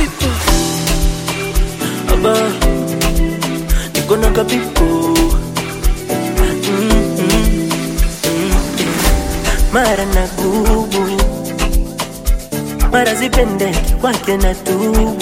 kapipo aba niko na kapipo mm, mm, mm. mara na gubu mara zipendeki kwake na tubu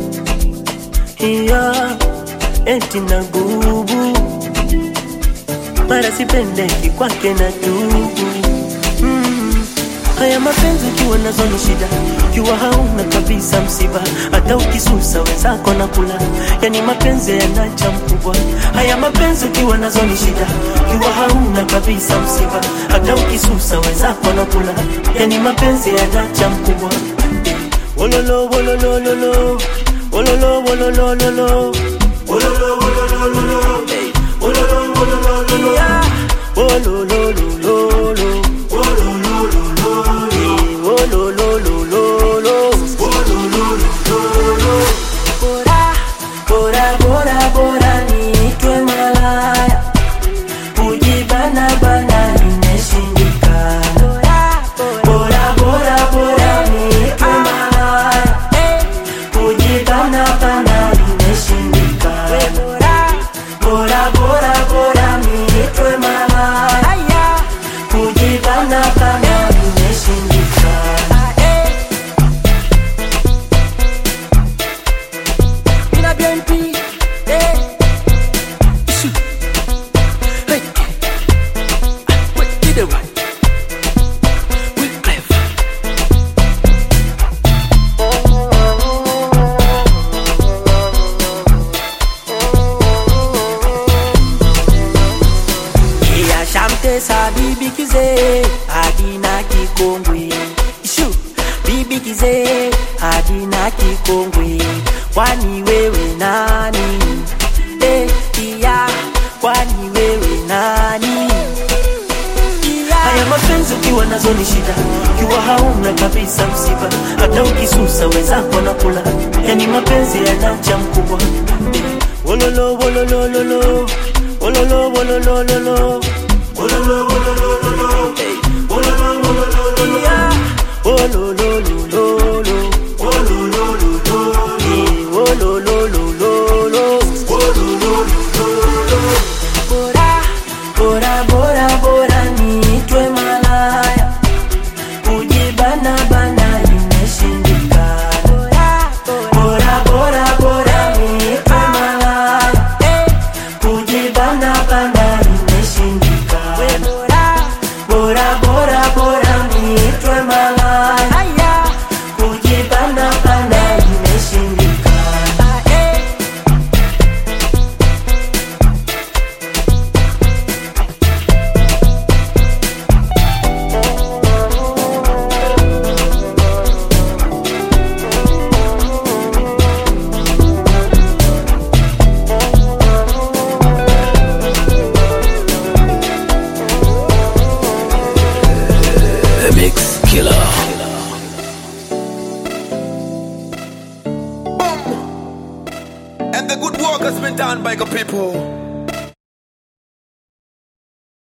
hiyo eti na gubu mara sipendeki kwake na tubu mm. haya mapenzi ukiwa nazo ni shida ukiwa hauna kabisa msiba hata ukisusa wenzako na kula yani mapenzi yanacha mkubwa haya mapenzi ukiwa nazo ni shida ukiwa hauna kabisa msiba hata ukisusa wenzako na kula yani mapenzi yanacha mkubwa Wololo, wololo, lolo. Wololo, wololo, lolo. Wololo, wololo, lolo. Hey. Wololo, wololo, lolo. Yeah. Wololo, lolo, lolo. Hey, wololo, lolo. Bora, bora, bora, bora niitwe malaya. Kujibana bana nimeshindikana. Bora, bora, bora niitwe malaya. Kujibana bana nimeshindikana. Bora, bora, bora niitwe malaya. Kujibana bana nimeshindikana. Mina BNP, eh. Issue. Hey. Wait, did it right. We clever. Yeah, Shamte sa bibi kize Adina kikongwe Ishu bibi kize Adina kikongwe Kwani wewe nani Eh, iya Kwani wewe nani Haya mapenzi ukiwa nazo ni shida, ukiwa hauna kabisa msiba, hata ukisusa wenzako na kula, yani mapenzi yanacha mkubwa. Wololo wololo lolo, wololo wololo lolo, wololo wololo lolo, hey. wololo wololo lolo, yeah. wololo lolo, wololo lolo, hey. wololo lolo, wololo lolo. Bora, bora, bora, bora niitwe malaya. Kujibana bana imeshindikana. Bora, bora, bora niitwe malaya. Kujibana bana imeshindikana. Bora, bora, bora niitwe malaya. Kujibana bana imeshindikana. The Mix Killer. And the good work has been done by the people.